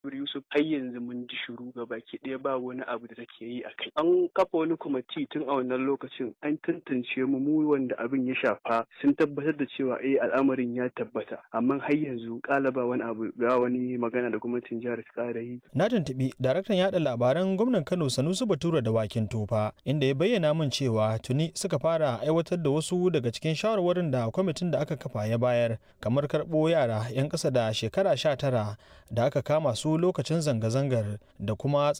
Yusuf har yanzu mun ji shiru ga baki ɗaya ba wani abu da take yi a kai. An kafa wani kwamiti tun a wannan lokacin an tantance mu mu wanda abin ya shafa sun tabbatar da cewa eh al'amarin ya tabbata amma har yanzu kala ba wani abu ba wani magana da gwamnatin jihar ta ƙara yi. Na tuntuɓi daraktan yaɗa labaran gwamnan Kano Sanusi Bature da Wakin Tofa inda ya bayyana min cewa tuni suka fara aiwatar da wasu daga cikin shawarwarin da kwamitin da aka kafa ya bayar kamar karɓo yara 'yan ƙasa da shekara sha tara da aka kama su lokacin zanga-zangar da kuma